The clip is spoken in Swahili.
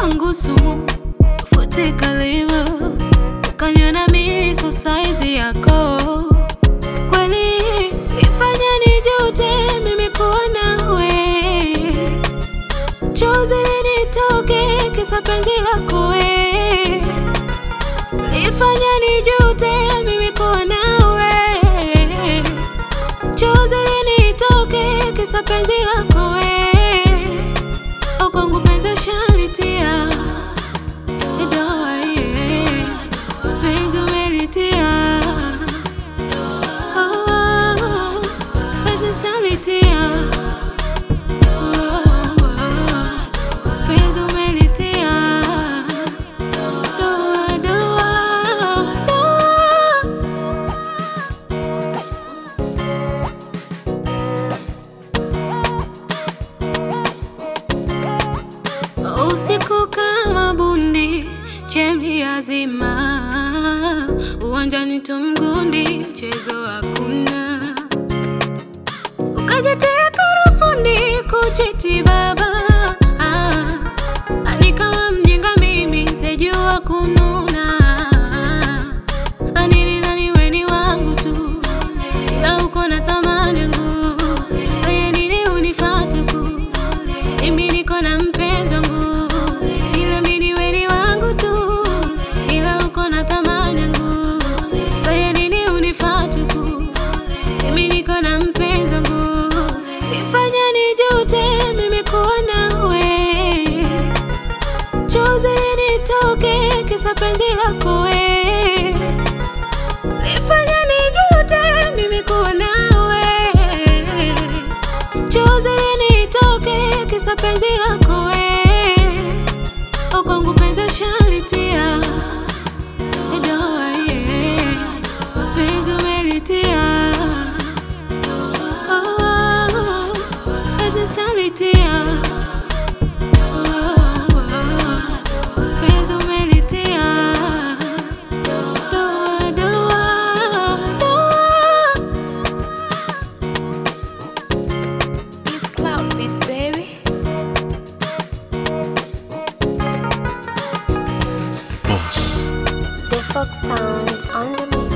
kwangu sumu, futika livo, ukanyona miso saizi yako kweli ifanya nijute mimi kuwa nawe, chozi linitoke kisa penzi lako we, ifanya nijute mimi kuwa nawe, chozi linitoke kisa penzi lako we, au kwangu penzi shalitia doa, yeah. penzi umelitia Oh, penzi shalitia penzi umelitia doa, doa, doa. Usiku kama bundi, chembe yazima, uwanjani tumgundi, mchezo hakuna. Ukajitia karafundi kuchiti baba, ah, ni kama mjinga mimi, sijua kununa. Nilidhani we ni wangu tu, la uko na thamani yangu, sasa nini unifate ku mimi niko na mpenzi wangu, ila mimi wewe ni wangu tu, ila uko na thamani yangu. Sasa nini unifuate ku? Mimi niko na mpenzi wangu, ifanya nijute mimi kuwa nawe, chozi linitoke kisa penzi lako we, ifanya nijute mimi kuwa nawe chozi linitoke kisa penzi lako we, au kwangu penzi shalitia doa, yeah. penzi umelitia Oh, penzi shalitia Oh, penzi umelitia doa, doa, doa. It's Cloud Beat, baby. Boss. The folk sounds on the mix.